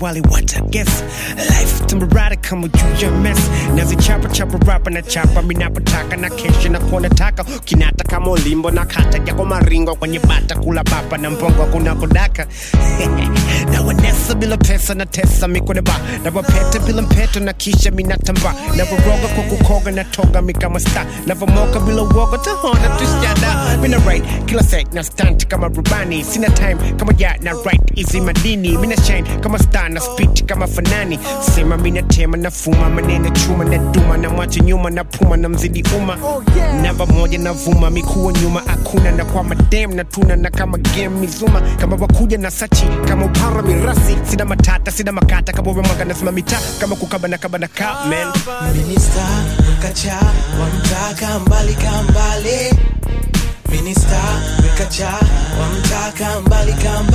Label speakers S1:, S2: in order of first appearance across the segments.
S1: wali what I guess life tambarada kama juu ya mess nazichapa chapa rapa na chapa minapotaka na kesho na kuona taka kinata kama ulimbo na kata yako maringo kwenye bata kula papa na mpongo kunakodaka na wanesa bila pesa na tesa mikone ba na wapete bila mpeto na kisha minatamba na waroga kwa kukoga na toga mikama sta na vamoka bila uoga tahona tushada mina right kila set na stunt kama rubani sina time kama ya na right easy madini mina shine kama star na speech kama fanani sema mina tema na fuma manene chuma na duma na mwache nyuma na puma na mzidi uma namba moja na vuma mikuwa nyuma hakuna na kwa madem na tuna na kama game mizuma kama wakuja na sachi kama upara mirasi sina matata sina makata kama wemwaga nasema mita kama kukaba na kaba na ka man
S2: Minista wekacha wamtaka mbali kambale Minista wekacha wamtaka mbali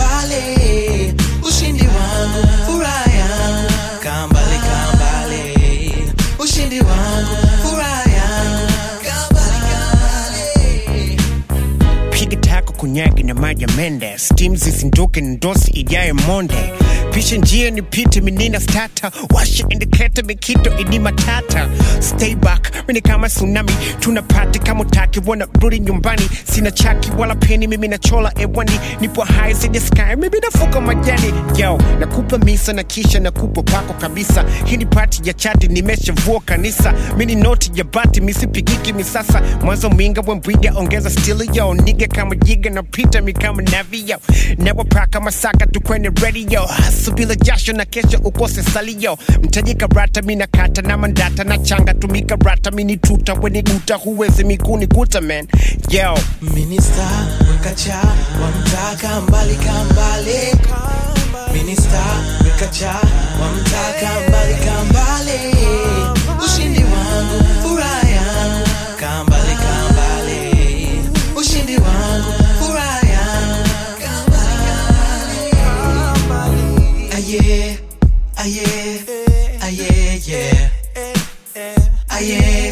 S2: kambale Ushindi wangu furaha yangu kambale kambale Ushindi wangu furaha yangu kambale kambale
S1: piga tako kunyagi na maji ya mende stim zizinduke ndosi ijaye monde pisha njia nipite minina stata washa indiketa mikito ini matata stay back mini kama tsunami tunapati kama utaki wana rudi nyumbani sina chaki wala peni mimi nachola ewani nipo high zidi sky mimi nafuka majani yo nakupa misa na kisha nakupa pako kabisa hii ni pati ya chati nimeshavua kanisa mini noti ya bati misipigiki misasa mwanzo minga wembwiga ongeza stili yo niga kama jiga na pita mi kama navi yo nawapaka masaka tukweni radio hasu bila jasho na kesho ukose salio mtaji karata mina kata na mandata na changa tumika rata mini tuta weni guta huwezi mikuni kuta man yo
S2: Minista wekacha wamtaka mbali kambale Minista wekacha wamtaka mbali kambale Ushindi wangu furaha yangu kambale kambale Ushindi wangu furaha yangu kambale kambale Aye aye aye yeah Aye